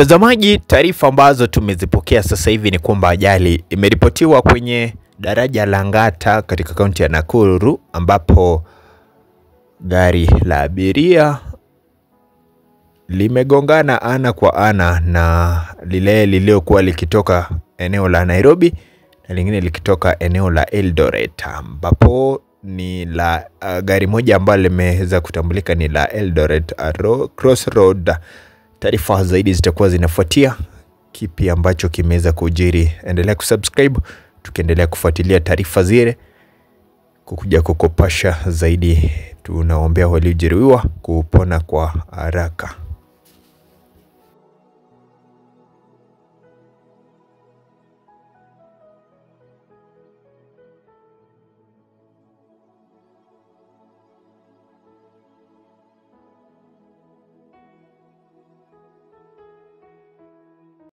Mtazamaji, taarifa ambazo tumezipokea sasa hivi ni kwamba ajali imeripotiwa kwenye daraja la Ngata katika kaunti ya Nakuru ambapo gari la abiria limegongana ana kwa ana na lile lililokuwa likitoka eneo la Nairobi na lingine likitoka eneo la Eldoret ambapo ni la uh, gari moja ambalo limeweza kutambulika ni la Eldoret uh, ro, Crossroad. Taarifa zaidi zitakuwa zinafuatia. Kipi ambacho kimeweza kujiri, endelea kusubscribe tukiendelea kufuatilia taarifa zile kukuja kukopasha zaidi. Tunaombea waliojeruhiwa kupona kwa haraka.